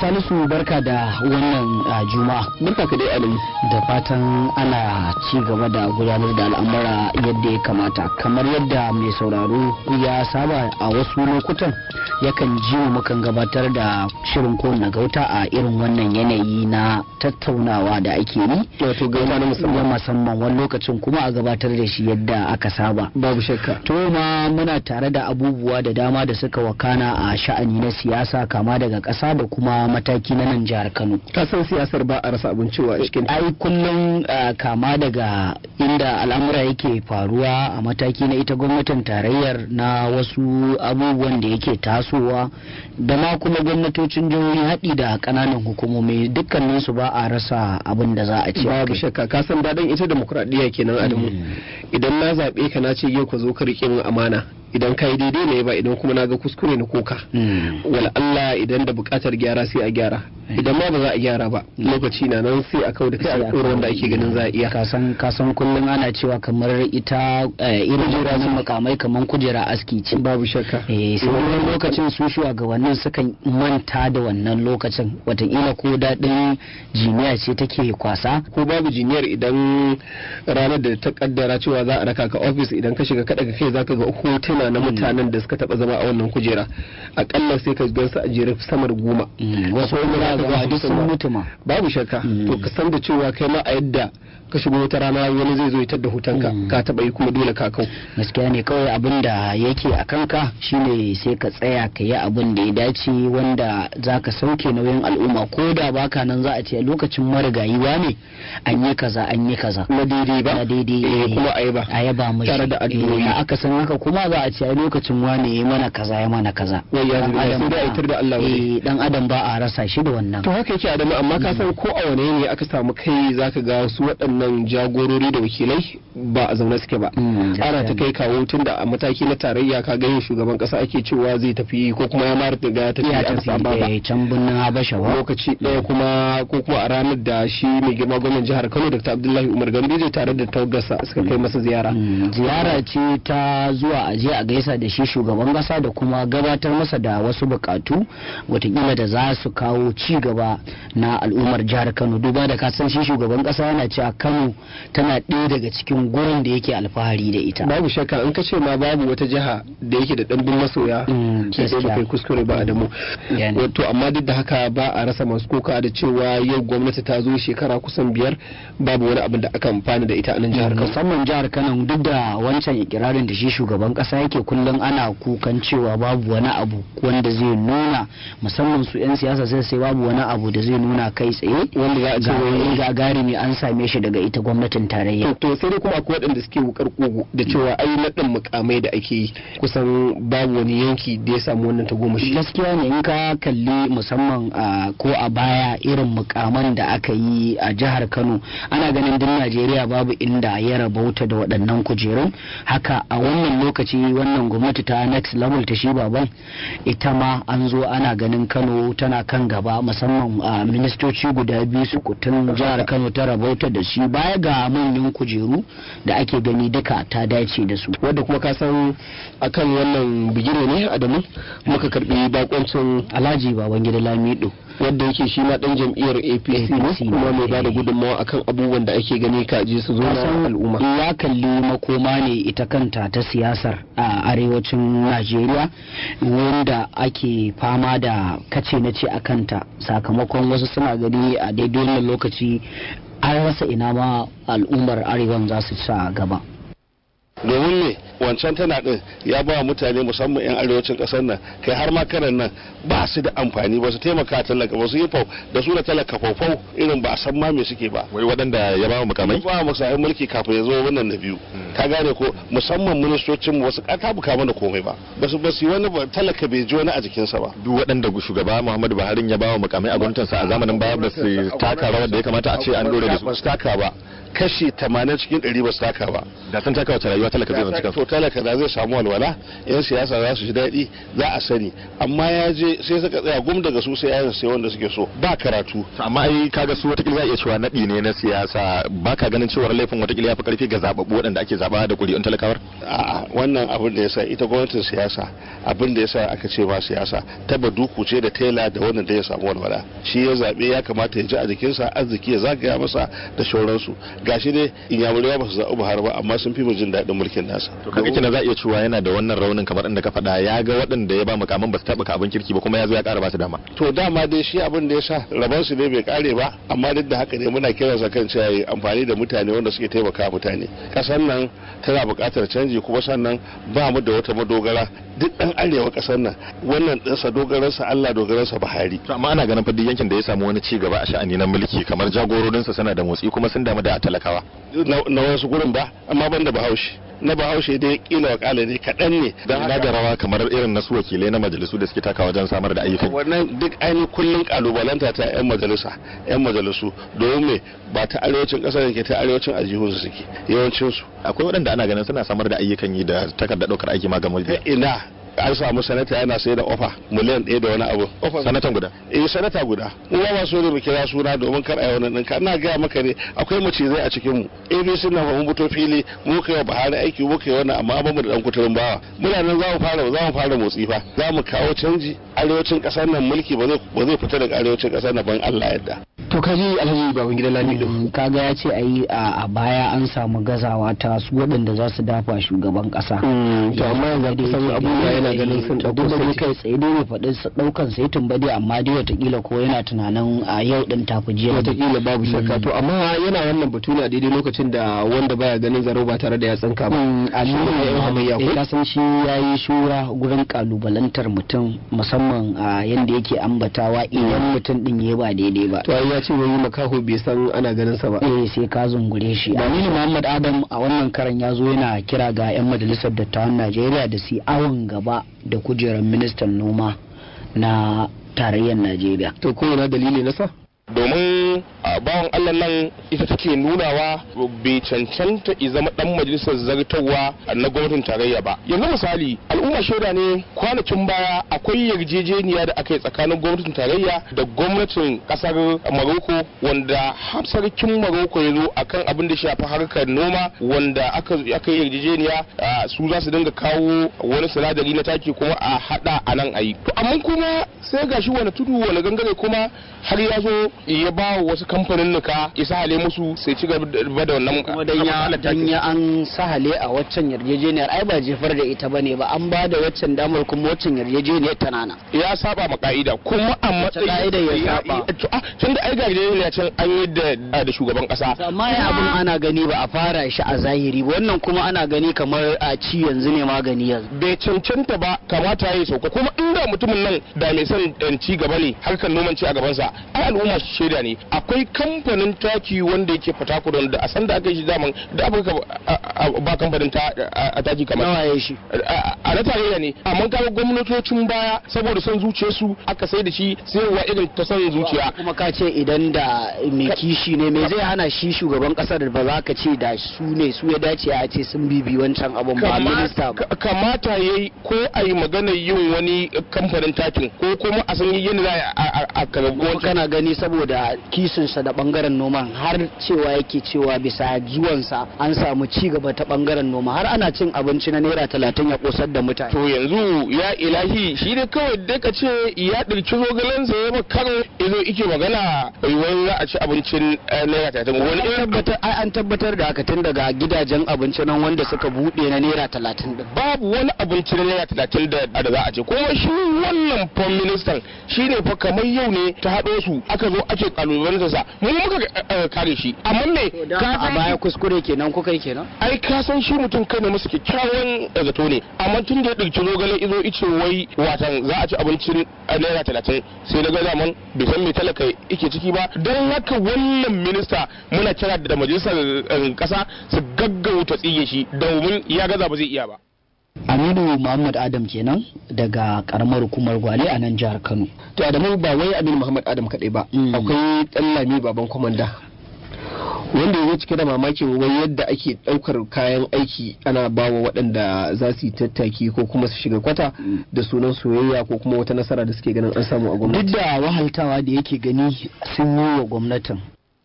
Salisu barka da wannan juma'a. Barka ka dai Adamu. Da fatan ana ci gaba da gudanar da al'amura yadda ya kamata. Kamar yadda mai sauraro ya saba a wasu lokutan yakan ji mu mukan gabatar da shirin ko na gauta a irin wannan yanayi na tattaunawa da ake yi. Wato gauta na musamman. musamman wani lokacin kuma a gabatar da shi yadda aka saba. Babu shakka. To ma muna tare da abubuwa da dama da suka wakana a sha'ani na siyasa kama daga ƙasa da kuma mataki na nan jihar Kano. Ka san siyasar ba a rasa abin cewa a cikin ai kullum kama daga inda al'amura yake faruwa a mataki na ita gwamnatin tarayyar na wasu abubuwan da yake tasowa da ma kuma gwamnatocin jihohi haɗi da ƙananan hukumomi dukkanin su ba a rasa abin da za a ce babu shakka ka san daɗin ita demokuraɗiyya kenan adamu idan na zaɓe ka na ce yau ka zo ka riƙe min amana idan ka yi daidai ne ba idan kuma na ga kuskure na koka wala Allah idan da buƙatar gyara sai a gyara idan ma ba za a gyara ba lokaci na nan sai a kau da kai alƙawarin wanda ake ganin za a iya kasan kasan kullum ana cewa kamar ita irin jiragen makamai kamar kujera aski ce babu shakka eh sai wani lokacin su shugabannin sukan manta da wannan lokacin watakila ko daɗin jiniya ce take kwasa ko babu jiniyar idan ranar da ta kaddara cewa za a raka ka ofis idan ka shiga kada ka kai zaka ga hotuna na mutanen da suka taba zama a wannan kujera akalla sai ka gansu a jere samar goma wasu wani duk sun mutu ma babu shakka to ka san da cewa kai ma a yadda ka shigo wata rana wani zai zo ya da hutanka ka taba yi kuma dole ka kau gaskiya ne kawai abin da yake a kanka shine sai ka tsaya ka yi abin da ya dace wanda za ka sauke nauyin al'umma ko da baka nan za a ce lokacin marigayi ne an yi kaza an yi kaza na daidai ba na daidai eh kuma a ba a yaba mashi tare da addu'o'i aka san haka kuma za a ce a lokacin wane ya mana kaza ya mana kaza wai ya zuba sai da aitar da Allah eh dan adam ba a rasa shi da wannan to haka yake adamu amma ka san ko a wane ne aka samu kai zaka ga su waɗannan jagorori da wakilai ba a zaune suke ba ana ta kai kawo tun da a mataki na tarayya ka ga yin shugaban kasa ake cewa zai tafi ko kuma ya mara ga ya tafi ya a tafi ba eh, can birnin habasha ba lokaci ɗaya kuma ko kuma a ranar da shi mai girma gwamnan jihar Kano Dr. Abdullahi Umar Ganduje tare da tawagarsa suka kai masa ziyara Mm, ziyara ce ta zuwa aje a gaisa da shi shugaban kasa da kuma gabatar masa da wasu bukatu watakila da za su kawo ci gaba na al'ummar jihar kano duba da kasan shi shugaban kasa yana cewa kano tana ɗaya daga cikin gurin da yake alfahari da ita babu shakka in ka ce ma babu wata jiha da yake da ɗanbin masoya Mm, sai dai gaskiya. kai kuskure ba da mu Yani. wato amma duk da haka ba a rasa masu koka da cewa yau gwamnati ta zo shekara kusan biyar babu wani abin da aka amfana da ita a nan jihar Kano musamman jihar kano duk da wancan ikirarin da shi shugaban kasa yake kullum ana kukan cewa babu wani abu wanda zai nuna musamman su 'yan siyasa sai sai babu wani abu da zai nuna kai tsaye wanda za a ce wai ga gagarumi an same shi daga ita gwamnatin tarayya to to sai dai kuma akwai waɗanda suke wukar kogo da cewa ai naɗin mukamai da ake yi kusan babu wani yanki da ya samu wannan tagomashi gaskiya ne in ka kalli musamman a ko a baya irin mukaman da aka yi a jihar kano ana ganin din najeriya babu inda ya rabauta da waɗannan kujerun haka a wannan lokaci wannan gwamnati ta next level ta shi baban ita ma an zo ana ganin kano tana kan gaba musamman a ministoci guda biyu su kutun jihar kano ta rabauta da shi baya ga manyan kujeru da ake gani duka ta dace da su wadda kuma ka san akan wannan bigire ne adamu muka karbi bakoncin alhaji babangida lamido wadda yake shi ma dan jam'iyyar APC ne APC ne. kuma mai bada gudunmawa akan abubuwan da ake gani kaji su zo na kasan al'umma ya kalli makoma ne ita kanta ta siyasar a arewacin najeriya wanda ake fama da kace na ce a kanta sakamakon wasu suna gani a daidai wannan lokaci an rasa ina ma al'ummar arewan za su sa gaba domin ne wancan tana din ya ba wa mutane musamman 'yan arewacin kasar nan kai har ma karan nan ba su da amfani ba su taimaka talaka ba su yi fau da su da talaka faufau irin ba a san ma me suke ba wai waɗanda ya ba wa mukamai ba mu sahi mulki kafin ya zo wannan na biyu ka gane ko musamman ministocin mu wasu ka buka mana komai ba ba su ba su yi wani ba- talaka bai ji wani a jikinsa ba duk waɗanda shugaba Muhammadu Buhari ya ba wa mukamai a gwamnatinsa a zamanin baya ba su taka rawar da ya kamata a ce an dore da su ba su taka ba kashi 80 cikin 100 ba su taka ba da sun taka wace rayuwa talaka zai zanci kansa to talaka da zai samu walwala yan siyasa za su ji daɗi za a sani amma ya je sai suka tsaya gum daga su sai yayin sai wanda suke so ba karatu amma ai kaga su watakila za a iya cewa naɗi ne na siyasa ba ka ganin cewar laifin watakila ya fi karfi ga zababbu waɗanda ake zaba da ƙuri'un talakawar a'a wannan abin da yasa ita gwamnatin siyasa abin da yasa aka ce ba siyasa ta duku ce da tela da wannan da ya samu walwala shi ya zabe ya kamata ya ji a jikinsa arziki ya zagaya masa da shauransu gashi dai inyamurai ba su zaɓi Buhari ba amma sun fi mu jin daɗin mulkin nasa to kaga kina za a iya cewa yana da wannan raunin kamar inda ka faɗa ya ga waɗanda ya ba mukamin ba su taɓa abin kirki ba kuma ya zo ya ƙara ba su dama to dama dai shi abin da ya sa rabon su ne bai kare ba amma duk da haka ne muna kiransa kan cewa yi amfani da mutane wanda suke taimaka mutane kasan nan tana buƙatar canji kuma sannan ba mu da wata madogara duk ɗan arewa ƙasar nan wannan ɗinsa dogaransa Allah dogaransa Buhari to amma ana ganin fa duk yankin da ya samu wani ci gaba a sha'ani na mulki kamar jagororinsa suna da motsi kuma sun damu da talakawa na na wasu gurin ba amma ban da Bahaushe na Bahaushe dai kila wakala ne kaɗan ne don ina da rawa kamar irin na su wakilai na majalisu da suke taka wajen samar da ayyukan wannan duk ainihin kullum kalubalanta ta 'yan majalisa 'yan majalisu domin me ba ta arewacin ƙasar ke ta arewacin aljihunsu suke yawancinsu akwai waɗanda ana ganin suna samar da ayyukan yi da takardar ɗaukar aiki ma ga mabiya ina an samu sanata yana sai da ofa miliyan ɗaya da wani abu sanatan guda eh sanata guda mu ba so ne mu kira suna domin kar a yi wani ɗinka ina gaya maka ne akwai macizai a cikin mu abc na mun fito fili mu kai wa bahari aiki mu kai wani amma ba mu da ɗan kuturin bawa muna nan za mu fara za mu fara motsi fa za mu kawo canji arewacin ƙasar nan mulki ba zai ba zai fita daga arewacin ƙasar nan ban Allah yadda to kaji alhaji baban gida lamido Mm, kaga ya ce a yi a a baya an samu gazawa ta su waɗanda za su dafa shugaban ƙasa to amma yanzu kusan abubuwa yana ganin sun duk ɗauko da dai sarki kai tsaye dai bai faɗi su ɗaukan sai tun dai amma dai watakila ko yana tunanin a yau ɗin tafi jiya wataƙila babu shakka to amma yana wannan batu ne a daidai lokacin da wanda baya ganin zaro ba tare da ya tsinka ba a Shi ne yan hamayya ko? ka san shi ya yi shura gurin kalubalantar mutum musamman a yanda yake ambatawa idan mutum din ya ba daidai ba to ai ya ce wani makaho bai san ana ganin sa ba eh sai ka zungure shi aminu muhammad adam a wannan karan ya zo yana kira ga 'yan majalisar dattawan najeriya da su yi awon gaba da kujerar ministan noma na tarayyar najeriya to ko yana dalili na sa domin a bawan Allah nan ita take nunawa bai cancanta i zama dan majalisar zartarwa na gwamnatin tarayya ba yanzu misali al'umma shaida ne kwanakin baya akwai yarjejeniya da aka yi tsakanin gwamnatin tarayya da gwamnatin kasar Maroko wanda har sarkin Maroko ya zo akan abin da shafi harkar noma wanda aka aka yi yarjejeniya a, su za su dinga kawo wani sinadari na taki kuma a hada a nan ayi to amma kuma sai gashi wani tudu wani gangare kuma har ya zo ya ba wa wasu kamfanin nuka isa hale musu sai ci gaba da wannan kuma dan ya dan ya an sahale a waccan yarjejeniyar ai ba jefar da ita bane ba an ba da waccan damar kuma waccan yarjejeniyar tana nan ya saba ma ka'ida kuma a matsayin ka'ida ya saba? To, ah, tun da ai ga yarjejeniya can an yi da da shugaban kasa amma ya abin ana gani ba a fara shi a zahiri ba wannan kuma ana gani kamar a ci yanzu ne magani yanzu bai cancanta ba kamata ya yi sauka kuma inda mutumin nan da mai son eh, ci gaba ne harkar noman ci a gabansa ai al'umma shaida ne akwai kamfanin taki wanda yake fatakudan da a san da aka yi shi daman da afirka a- a- ba kamfanin ta a a taki kamar nawa ya shi a a na tarayya ne amma kaga gwamnatocin baya saboda son zuciyarsu aka sai da shi sayarwa irin ta son zuciya kuma ka ce idan da mai kishi ne me zai hana shi shugaban kasar da ba za ka ce da su ne su ya dace a ce sun bibi wancan abun ba Kama- minista ba ka- kamata ya yi ko a yi magana yin wani kamfanin takin ko kuma a san yin za a- a a karbi kuma wancan kana gani saboda kishinsa da bangaren noman har cewa yake cewa bisa zuwansa an samu ci gaba ta bangaren noma har ana cin abinci na naira talatin ya kosar da mutane to yanzu ya ilahi shi ne kawai dai ka ce ya ɗirki zogalensa ya ba karo izo ike magana wani za a ci abincin eh, naira talatin wani an irin tabbatar ai an tabbatar da haka tun daga gidajen abinci nan wanda suka bude na naira talatin din babu wani abinci na naira talatin da da za a ce kuma shi wannan prime minister shi ne fa kamar yau ne ta haɗo su aka zo ake kalubalantar sa mu muka eh, kare shi amma me Dan ka a san baya shi- kuskure kenan kuka yi kenan ai ka san shi mutum kai ne musu kyakkyawan eh, zato ne amma tun da ya ɗauki zogale izo ice wai watan za a ci abincin eh, naira talatin sai na ga zaman bai san me talaka yake ciki ba don haka wannan minista muna kira da majalisar eh, ƙasa su gaggauta tsige shi domin ya gaza ba zai iya ba Aminu Muhammad Adam kenan daga karamar hukumar Gwale a nan jihar Kano to Adamu ba wai Aminu Muhammad Adam kadai ba Mm. akwai dan lami baban komanda wanda ya cike da mamakin wai yadda ake daukar kayan aiki ana bawa waɗanda za su yi tattaki ko kuma su shiga kwata da sunan soyayya ko kuma wata nasara da suke ganin an samu a gwamnati duk da wahaltawa da yake gani sun yi wa gwamnatin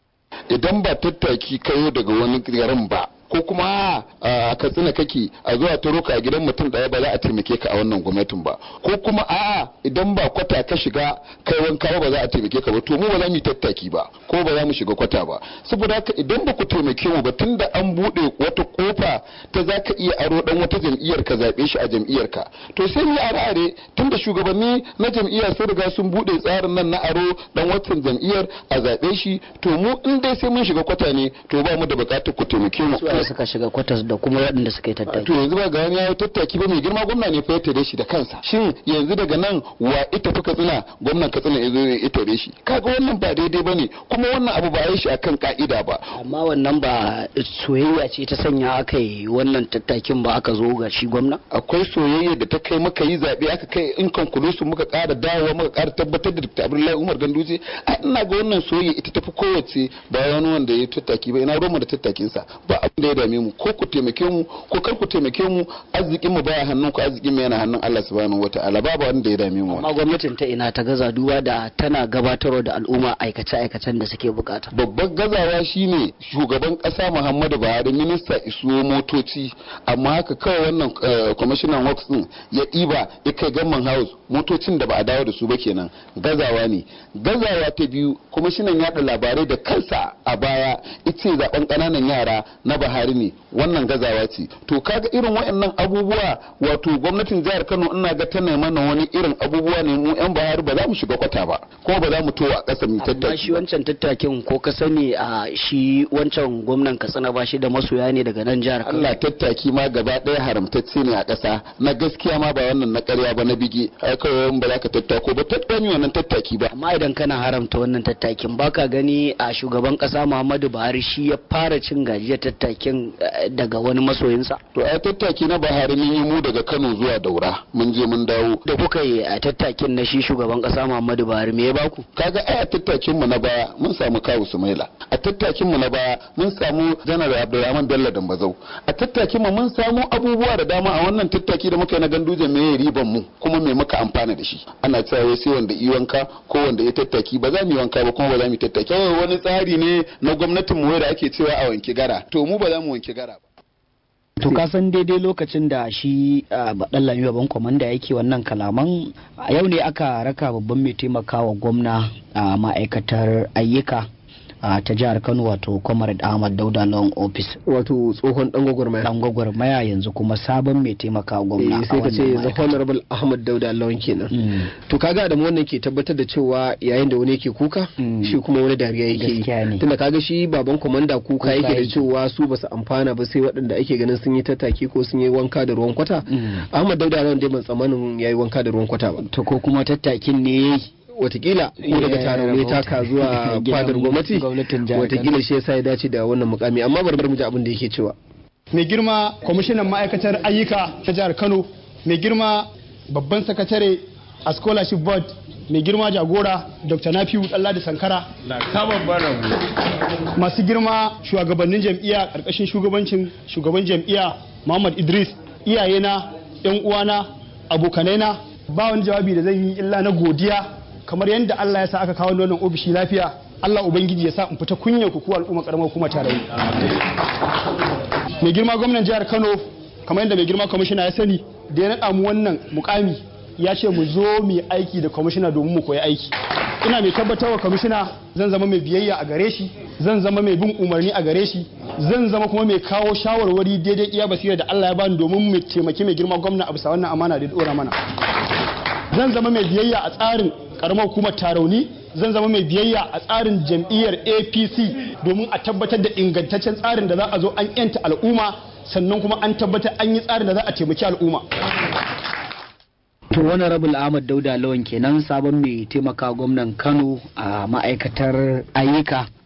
idan ba tattaki kayo daga wani garin ba ko kuma a katsina kake a zuwa taro ka a gidan mutum daya ba za a taimake ka a wannan gwamnatin ba ko kuma a'a idan ba kwata ka shiga kai wanka ba za a taimake ka ba to mu ba za mu yi tattaki ba ko ba za mu shiga kwata ba saboda haka idan ba ku taimake mu ba tunda an bude wata kofa ta za ka iya aro dan wata jam'iyyar ka zabe shi a jam'iyyar ka to sai mu are are tunda shugabanni na jam'iyya sun riga sun bude tsarin nan na aro dan watan jam'iyyar a zabe shi to mu in dai sai mun shiga kwata ne to ba mu da bukatar ku taimake mu da suka shiga kwatas da kuma waɗanda suka yi tattaki to yanzu ba ga wani ya tattaki ba mai girma gwamna ne fa ya tare shi da kansa shin yanzu daga nan wa ita fi katsina gwamnan katsina ya zo ya tare shi kaga wannan ba daidai bane kuma wannan abu ba yi shi akan ka'ida ba amma wannan ba soyayya ce ta sanya aka yi wannan tattakin ba aka zo ga shi gwamna akwai soyayya da ta kai maka yi zaɓe aka kai in conclusion muka ƙara dawowa muka ƙara tabbatar da Dr. Abdullahi Umar Ganduje a ina ga wannan soyayya ita tafi kowace ba wani wanda ya tattaki ba ina ruwan da tattakin sa ba abin da ya dame mu ko ku taimake mu ko kar ku taimake mu arzikin mu baya hannun ku arzikin mu yana hannun Allah subhanahu wataala babu wanda ya dame mu amma gwamnatin ta ina ta gaza duba da tana gabatarwa da al'umma aikace aikacen da suke bukata babban gazawa shine shugaban kasa Muhammadu Buhari minista isuwo motoci amma haka kawai wannan commissioner works din ya ɗiba ya kai gamman house motocin da ba a dawo da su ba kenan gazawa ne gazawa ta biyu kwamishinan yaɗa labarai da kansa a baya ita zaben ƙananan yara na Buhari ne wannan gazawa ce to kaga irin waɗannan abubuwa wato gwamnatin jihar Kano ina ga tana mana wani irin abubuwa ne mu yan Buhari ba za mu shiga kwata ba kuma ba za mu towa a ƙasa mu amma tattaki shi wancan tattakin ko ka sani a shi wancan gwamnan katsina ba shi da masoya ne daga nan jihar Kano Allah tattaki ma gaba ɗaya haramtacce ne a ƙasa na gaskiya ma ba wannan na ƙarya ba na bige ai kawai ba za ka tattako ba tattaki wannan tattaki ba amma idan kana haramta wannan tattakin baka gani a shugaban kasa Muhammadu Buhari shi ya fara cin gajiyar tattakin eh, daga wani masoyinsa to ai tattaki na Buhari mun yi mu daga Kano zuwa Daura mun je mun dawo da kuka yi a tattakin na shi shugaban kasa Muhammadu Buhari me ya baku kaga ai a tattakin mu na baya mun samu kawu Sumaila a tattakin mu na baya mun samu Janar Abdulrahman Bello Dambazau a tattakin mu mun samu abubuwa da dama a wannan tattaki da muka yi na ganduje me ya riban mu kuma me muka amfana da shi ana cewa wai sai wanda yi wanka ko wanda ya tattaki ba za mu yi wanka ba kuma ba za mu yi tattaki kawai wani tsari ne na gwamnatin mu da ake cewa a wanki gara to mu ba za mu wanki gara ba to ka san daidai lokacin da shi baɗan lami babban kwamanda yake wannan kalaman a yau ne aka raka babban mai taimakawa gwamna a ma'aikatar ayyuka a ta jihar kano wato comrade ahmad dauda long office wato tsohon dan gwagwarmaya dan gwagwarmaya yanzu kuma sabon mai taimakawa gwamna Eh, a sai ka ce wannan the ma'aikata. honorable ahmad dauda lawan kenan Mm. to kaga da wannan ke tabbatar da cewa yayin da wani yake kuka Mm. shi kuma wani dariya yake Gaskiya ne. yi tunda kaga shi baban komanda kuka Kuka yake da yake. cewa su basu amfana ba sai waɗanda ake ganin sun yi tattaki ko sun yi wanka da ruwan kwata Mm. ahmad dauda lawan dai ban tsammanin yayi wanka da ruwan kwata ba to ko kuma tattakin ne watakila ko daga Ya taron ne rabauta. taka zuwa Gidan fadar gwamnati gwamnatin jihar watakila shi yasa ya dace da wannan mukami amma bari mu ji abin da yake cewa mai girma kwamishinan ma'aikatar ayyuka ta jihar kano mai girma babban sakatare a scholarship board mai girma jagora dr nafiu da sankara masu girma shugabannin jam'iyya karkashin shugabancin shugaban jam'iyya muhammad idris iyayena yan uwana abokanaina ba wani jawabi da zan yi illa na godiya kamar yadda allah ya sa aka kawo wannan ofishi lafiya allah ubangiji ya sa in fita kunya ku ku al'umma karamar hukumar tarayya mai girma gwamnan jihar kano kamar yadda mai girma kwamishina ya sani da ya naɗa mu wannan mukami ya ce mu zo mu yi aiki da kwamishina domin mu koyi aiki ina mai tabbatarwa kwamishina zan zama mai biyayya a gare shi zan zama mai bin umarni a gare shi zan zama kuma mai kawo shawarwari daidai iya basira da Allah ya bani domin mu taimaki mai girma gwamna a bisa wannan amana da ya dora mana zan zama mai biyayya a tsarin karamar hukumar tarauni zan zama mai biyayya a tsarin jam'iyyar apc domin a tabbatar da ingantaccen tsarin da za a zo an yanta al'umma sannan kuma an tabbatar an yi tsarin da za a taimaki al'umma To wani rabul Ahmad Dauda Lawan kenan sabon mai taimaka gwamnan Kano a ma'aikatar ayyuka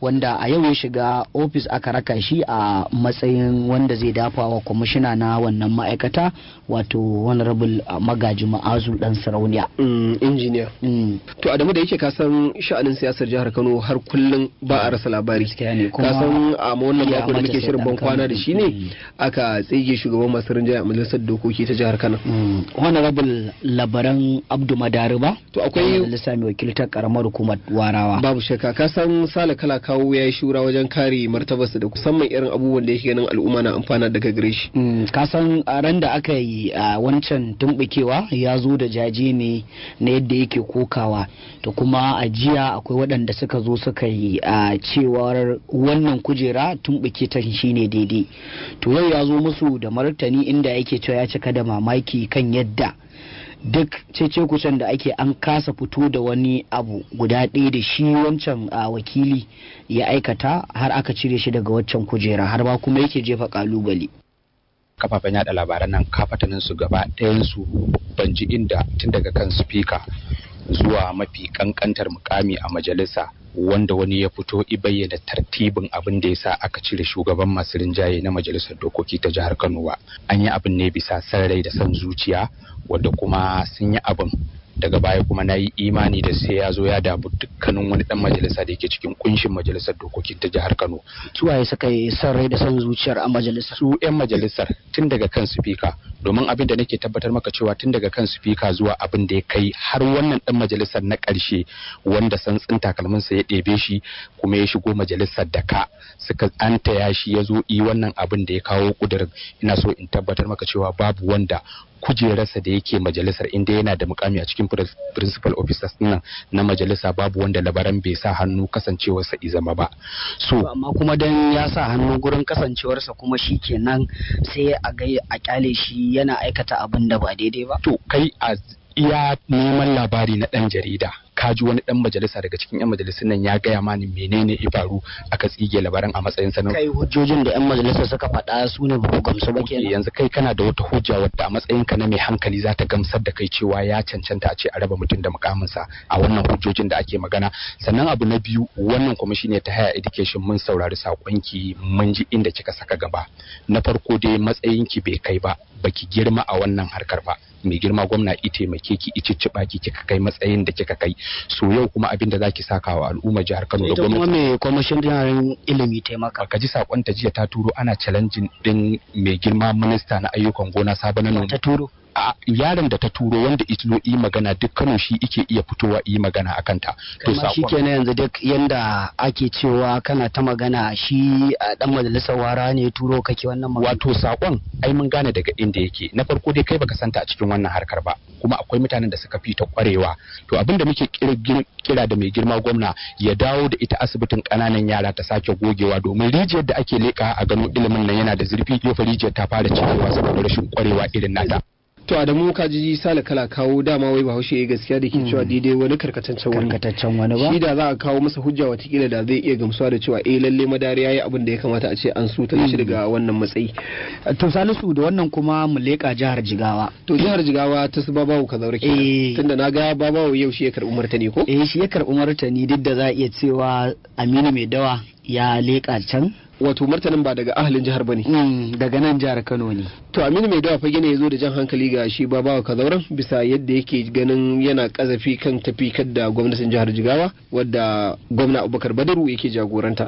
wanda a yau ya shiga ofis aka raka shi a matsayin wanda zai dafa wa kwamishina na wannan ma'aikata wato honorable uh, magaji ma'azu dan sarauniya Mm, injiniya Mm, to adamu da yake kasan sha'anin siyasar jihar kano har kullum ba a rasa labari Gaskiya ne, kuma kasan a wannan ya mako da mace muke sai shirin dan ban kwana Kano. da shi ne Mm. aka tsige shugaban masu rinjaye a majalisar dokoki ta jihar kano mm, honorable labaran abdu madariba To akwai- majalisa mai wakiltar karamar hukumar warawa babu shakka ka san sale kala kawo ya yi shura wajen kare martabarsa da musamman irin abubuwan da yake ganin al'umma na amfana daga gare shi Mm, kasan a ran da aka yi a wancan tumbukewa ya zo da jaje ne na yadda yake kokawa to kuma a jiya akwai waɗanda suka zo suka yi a cewar wannan kujera tumbuke ta shine daidai to yau ya zo musu da martani inda yake cewa ya cika da mamaki kan yadda duk cece kucen da ake an kasa fito da wani abu guda ɗaya da shi wancan a wakili ya aikata har aka cire shi daga waccan kujera har ba kuma yake jefa kalubale kafafen yada labaran nan kafatanin su gaba ɗayansu ban ji inda tun daga kan spika zuwa mafi kankantar mukami a majalisa wanda wani ya fito i bayyana tartibin abin da ya sa aka cire shugaban masu rinjaye na majalisar dokoki ta jihar Kano ba an yi abin ne bisa san rai da son zuciya wanda kuma sun yi abin daga baya kuma na yi imani da sai ya zo ya damu dukkanin wani dan majalisa da yake cikin kunshin majalisar dokokin ta jihar Kano suwaye suka yi son rai da son zuciyar a majalisar su 'yan majalisar tun daga kan spika domin abin da nake tabbatar maka cewa tun daga kan spika zuwa abin da ya kai har wannan dan majalisar na ƙarshe wanda santsin takalminsa ya ɗebe shi kuma ya shigo majalisar da ka suka antaya shi ya zo yi wannan abin da ya kawo ƙudurin ina so in tabbatar maka cewa babu wanda kujerarsa da yake majalisar inda yana da mukami a cikin prin- principal officers nan na majalisa babu wanda labaran bai sa hannu kasancewarsa izama ba so amma kuma dan ya sa hannu gurin kasancewarsa kuma shi kenan sai a ga a kyale shi yana aikata abin da ba daidai ba to kai a iya neman labari na dan jarida ka ji wani dan majalisa daga cikin yan majalisun nan ya gaya mani menene ibaru aka tsige labaran a matsayin sanar kai hujjojin da yan majalisar suka faɗa su ne ba ku gamsu ba kenan yanzu kai kana da wata hujja wadda a matsayin ka na mai hankali za ta gamsar da kai cewa ya cancanta a ce a raba mutum da mukaminsa a wannan hujjojin da ake magana sannan abu na biyu wannan kuma shine ta haya education mun saurari sakonki mun ji inda kika saka gaba na farko dai matsayinki bai kai ba baki girma a wannan harkar ba mai girma gwamna i taimake ki i cicciɓa ki kika kai matsayin da kika kai so yau kuma abin da zaki saka wa al'ummar jihar Kano da ita kuma gwamnati mai kwamishinan ilimi taimaka ka ji sakon ta jiya ta turo ana challenging din mai girma minista na ayyukan gona sabon noma ta turo a yaron da ta turo wanda ito yi magana duk Kano shi ike iya fitowa yi magana akan ta to kama shi sakon kenan yanzu duk yanda ake cewa kana ta magana shi a dan majalisar wara ne ya turo kake wannan magana wato sakon ai mun gane daga inda yake na farko dai kai baka santa a cikin wannan harkar ba kuma akwai mutanen da suka fi ta kwarewa to abin da muke kira- gir- kira da mai girma gwamna ya dawo da ita asibitin kananan yara ta sake gogewa domin rijiyar da ake leka a gano ilimin nan yana da zurfi yau fa rijiyar ta fara cikewa saboda rashin kwarewa irin nata to adamu ka ji sale kala kawo dama wai bahaushe ya gaskiya da ke cewa daidai wani karkataccen wani karkataccen wani shi ba da za a kawo masa hujja watakila da zai iya gamsuwa da cewa eh lalle madari yayi abin da ya kamata a ce an suta shi daga wannan matsayi to salisu da wannan kuma mu leƙa jihar jigawa to jihar jigawa ta su babawo ka zaure Eh. kenan tunda na ga babawo yau shi ya karɓi martani ko eh shi ya karɓi martani duk da za a iya cewa aminu mai dawa ya leƙa can wato martanin ba daga ahalin jihar bane Mm, daga nan jihar kano ne to aminu mai dawa fage ne ya zo da jan hankali ga shi babawa kazauran bisa yadda yake ganin yana kazafi kan tafi da gwamnatin jihar jigawa wadda gwamna abubakar badaru yake jagoranta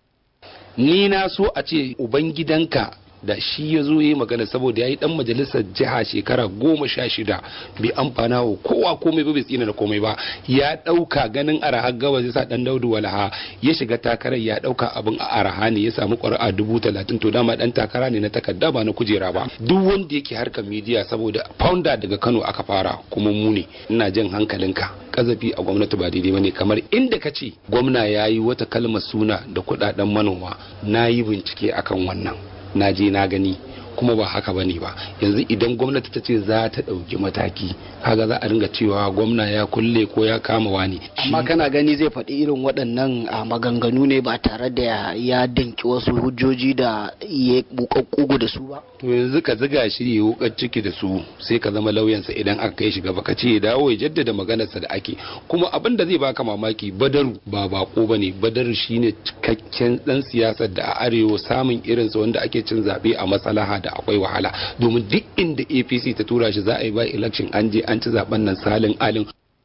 ni na so a ce ubangidanka da shi ya zo yi magana saboda ya yi dan majalisar jiha shekara goma sha shida bai amfana wa kowa komai ba bai tsina da komai ba ya dauka ganin araha gabas ya sa dan daudu walaha ya shiga takarar ya dauka abin a araha ne ya samu ƙuri'a dubu talatin to dama dan takara ne na takarda ba na kujera ba duk wanda yake harkar midiya saboda founder daga kano aka fara kuma mu ne ina jan hankalinka kazafi a gwamnati ba daidai bane kamar inda ka ce gwamna ya yi wata kalmar suna da kudaden manoma na yi bincike akan wannan na je na gani kuma ba haka bane ba yanzu idan gwamnati ta ce za ta ɗauki mataki kaga za a ringa cewa gwamna ya kulle ko ya kama wani amma kana gani zai faɗi irin waɗannan a maganganu ne ba tare da ya danki wasu hujjoji da ya buƙaƙƙugu da su ba to yanzu ka ziga shi ya wukar ciki da su sai ka zama lauyansa idan aka kai shi gaba ka ce ya dawo ya jaddada maganarsa da ake kuma abin da zai baka mamaki badaru ba bako bane badaru shine cikakken dan siyasar da a arewa samun irinsa wanda ake cin zaɓe a maslaha da akwai wahala domin duk inda apc ta tura shi za a yi ba election an je an ci zaben nan salin alin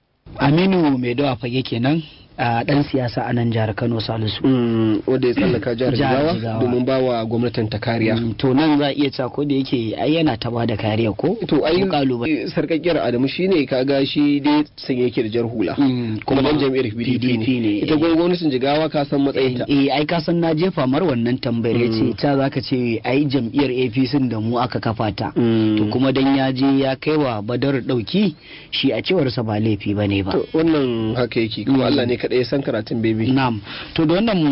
aminu mai dawa fage kenan a dan siyasa a nan jihar kano salisu wanda ya tsallaka jihar jigawa domin ba wa gwamnatin ta kariya to nan za a iya cewa ko da yake ai yana ta bada kariya ko to ai kalubale sarkakkiyar adamu shine kaga shi dai sanye yake da jar hula kuma dan jami'ar PDP ne ita gwamnatin jigawa ka san matsayin ta eh ai ka san na jefa mar wannan tambayar yace ta zaka ce ai jam'iyyar APC da mu aka kafa ta to kuma dan ya je ya kai wa badar dauki shi a cewar sa ba laifi bane ba to wannan haka yake kuma Allah ne kaɗai ya san karatun bebi. Na'am. To da wannan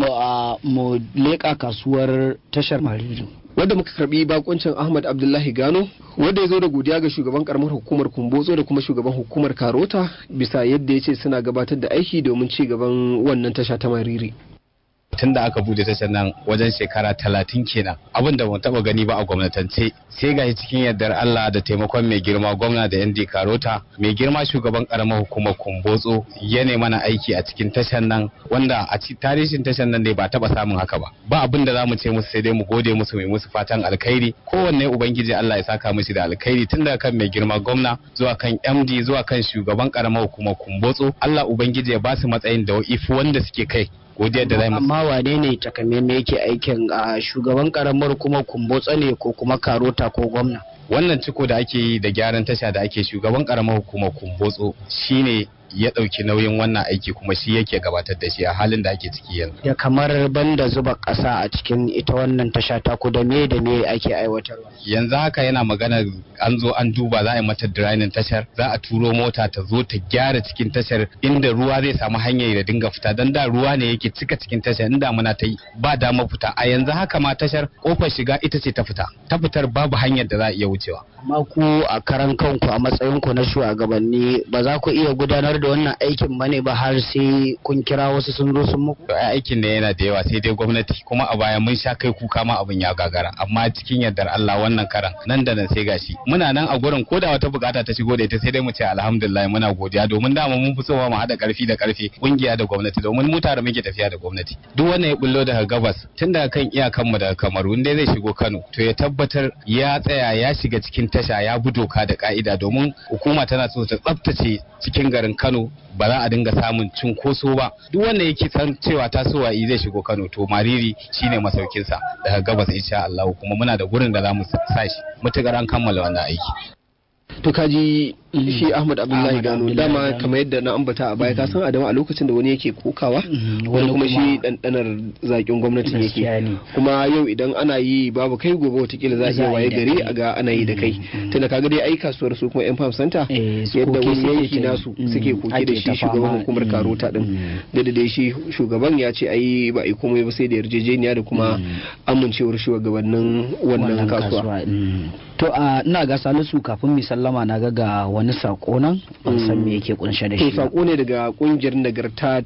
mu leƙa kasuwar tashar Mariri. Wanda muka karbi bakuncin Ahmad Abdullahi Gano wanda ya zo da godiya ga shugaban karamar hukumar Kumbotso da kuma shugaban hukumar Karota bisa yadda ya ce suna gabatar da aiki domin ci gaban wannan tasha ta Mariri. tun da aka bude tashar nan wajen shekara talatin kenan abin da ban taba gani ba a gwamnatance sai ga cikin yardar Allah da taimakon mai girma gwamna da yan karota mai girma shugaban karamar hukumar kumbotso ya mana aiki a cikin tashar nan wanda a tarihin tashar nan ne ba taba samun haka ba ba abin da zamu ce musu sai dai mu gode musu mai musu fatan alkhairi kowanne ubangiji Allah ya saka mishi da alkhairi tun daga kan mai girma gwamna zuwa kan MD zuwa kan shugaban karamar hukumar kumbotso Allah ubangiji ya ba su matsayin da ifi wanda suke kai godiyar da zai amma wane ne takamaimai yake aikin a shugaban karamar kuma kumbotsa ne ko kuma karota ko gwamna wannan ciko da ake yi da gyaran tasha da ake shugaban karamar hukumar kumbotso shine ya ɗauki nauyin wannan aiki kuma shi yake gabatar da shi a halin da ake ciki yanzu. Da kamar banda zuba ƙasa a cikin ita wannan tasha ta ku da me da me ake aiwatarwa. Yanzu haka yana magana an zo an duba za a yi mata drainin tashar za a turo mota ta zo ta gyara cikin tashar inda ruwa zai samu hanyar da dinga fita don da ruwa ne yake cika cikin tashar inda muna ta yi ba dama fita a yanzu haka ma tashar kofar shiga ita ce ta fita ta fitar babu hanyar da za a iya wucewa. Amma ku a karan kanku a matsayinku na shugabanni ba za ku iya gudanar da wannan aikin bane ba har sai kun kira wasu sun zo sun muku aikin da yana da yawa sai dai gwamnati kuma a baya mun sha kai kuka ma abin ya gagara amma cikin yardar Allah wannan karan nan da nan sai gashi muna nan a gurin ko da wata bukata ta shigo da ita sai dai mu ce alhamdulillah muna godiya domin dama mun fi sowa mu hada karfi da karfi kungiya da gwamnati domin mu tare muke tafiya da gwamnati duk wannan ya bullo daga gabas tun daga kan iyakan mu daga Kamaru inda zai shigo Kano to ya tabbatar ya tsaya ya shiga cikin tasha ya bi doka da ka'ida domin hukuma tana so ta tsaftace cikin garin Kano ba za a dinga samun cunkoso ba duk wanda yake san cewa tasowa zai shigo Kano to Mariri shine masaukinsa daga gabas insha Allah kuma muna da gurin da za mu sa shi mutukar an kammala wannan aiki to kaji shi Ahmad Abdullahi Gano dama kamar yadda na ambata a baya ka san Adamu a lokacin da wani yake kokawa wani kuma shi dandanar zakin gwamnatin yake kuma yau idan ana yi babu kai gobe watakila za a iya waye gari a ga ana yi da kai tunda kaga dai ai kasuwar su kuma yan farm center yadda wani yanki nasu suke koke da shi shugaban hukumar karota din da da shi shugaban ya ce ai ba ai komai ba sai da yarjejeniya da kuma amincewar shugabannin wannan kasuwa to a ina ga salisu kafin mi sallama na ga ga wani sako nan ban san me yake kunshe da shi to sako ne daga kungiyar nagarta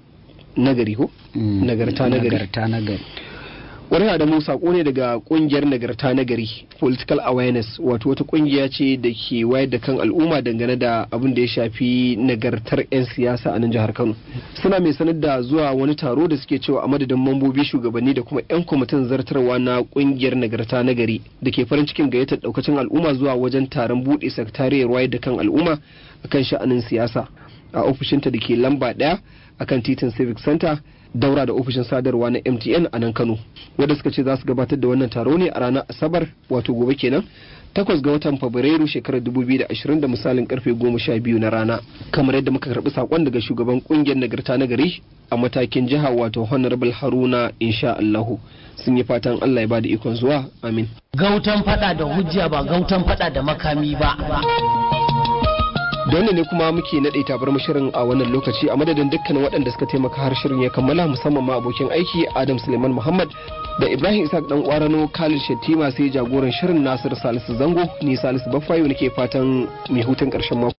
nagari ko nagarta nagari nagarta nagari wani adamu sako ne daga kungiyar nagarta nagari political awareness wato wata kungiya ce da ke wayar da kan al'umma dangane da abin da ya shafi nagartar 'yan siyasa a nan jihar kano suna mai sanar da zuwa wani taro da suke cewa a madadin mambobi shugabanni da kuma 'yan kwamitin zartarwa na kungiyar nagarta nagari da ke farin cikin gayyatar daukacin al'umma zuwa wajen taron buɗe sakatariyar wayar da kan al'umma akan sha'anin siyasa a ofishinta da ke lamba ɗaya akan titin civic center daura da ofishin sadarwa na mtn a nan kano wadda suka ce za su gabatar da wannan taro ne a ranar asabar wato gobe kenan takwas ga watan fabrairu shekarar 2020 da misalin karfe goma sha biyu na rana kamar yadda muka karbi sakon daga shugaban kungiyar nagarta na gari a matakin jiha wato honorable haruna insha allahu sun yi fatan allah ya bada ikon zuwa amin gautan fada da hujja ba gautan fada da makami ba da wannan ne kuma muke naɗe tabar shirin a wannan lokaci a madadin dukkanin waɗanda suka taimaka har shirin ya kammala musamman ma abokin aiki adam suleiman muhammad da ibrahim isaac dan kwarano khalid shettima sai jagoran shirin nasir salisu zango ni salisu baffayo nake fatan mai hutun karshen mako